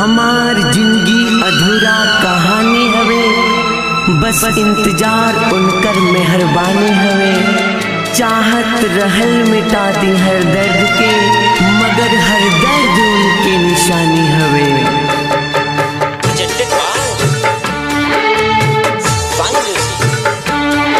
हमार जिंदगी अधूरा कहानी हवे बस इंतजार उनकर मेहरबानी हवे चाहत रहल मिटा दी हर दर्द के मगर हर दर्द उनके निशानी हवे presented by Fun Music.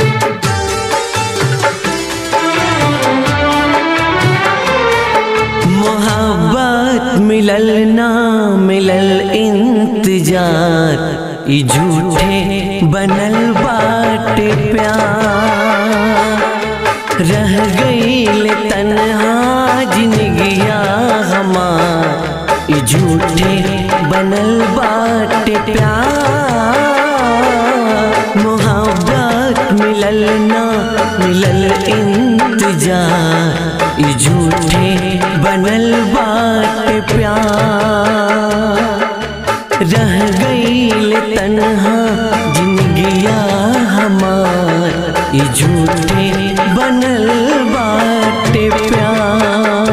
मोहब्बत मिलल ना मिलल इंतजार ई झूठे बनल बाटे प्यार रह गईल तन्हा जिंदगिया हमार ई झूठे बनल बाटे प्यार मोहब्बत मिलल ना मिलल इंतजार ई झूठे बनल बाटे प्यार रह गईल तन्हा जिंदगिया हमार ई झूठे बनल बाटे प्यार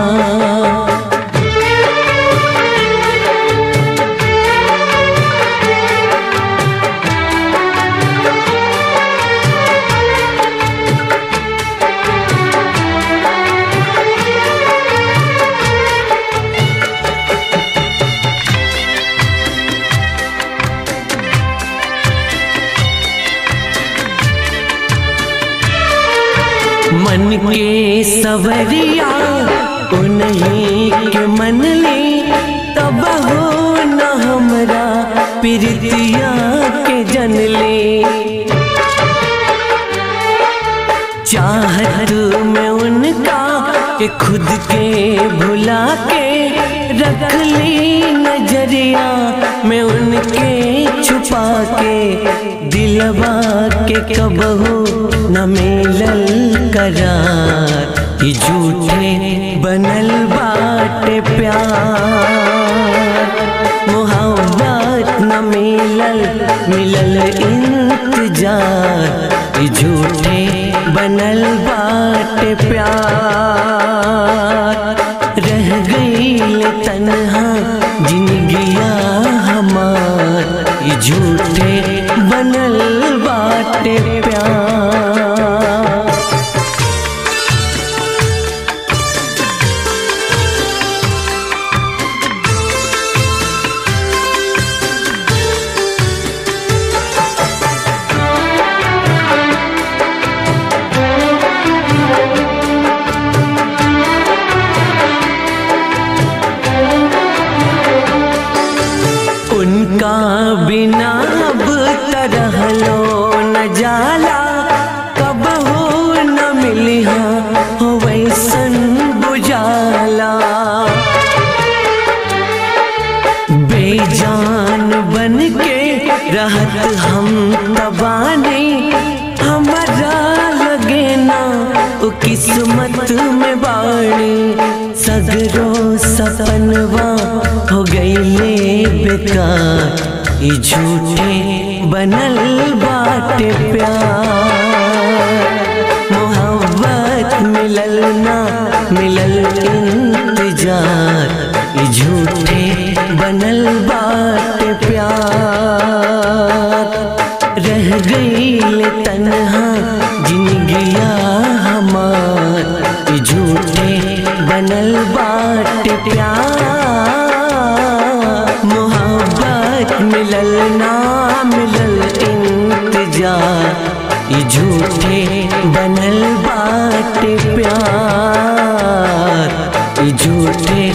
मन के सवरिया उन्हीं के मन ले तब हो न हमरा प्रीतिया के जन ले चाहत में उनका के खुद के भुला के रख ली नजरिया में उनके छुपा के दिलवा के कबहू न मिलल करार ई झूठे बनल बाटे प्यार मोहब्बत न मिलल मिलल इंतजार ई झूठे बनल बाटे प्यार रह गईल तन्हा जिंदगिया हमार ई झूठे बनल बाटे प्यार उनका बिना अब तरहलो न जाला कब हो न मिली हो वैसन बुझाला बेजान बन के रहत हम तबानी हमारा लगे ना ओ किस्मत में बाणी सगरो सपनवा हो गईले बेकार ई झूठे बनल बाटे प्यार मोहब्बत मिलल ना मिलल इंतजार ई झूठे बनल बाटे प्यार रह गईल तन्हा जिंदगिया हमार ई झूठे बनल बाटे प्यार मोहब्बत मिलल ना मिलल इंतजार ई झूठे बनल बाटे प्यार ई झूठे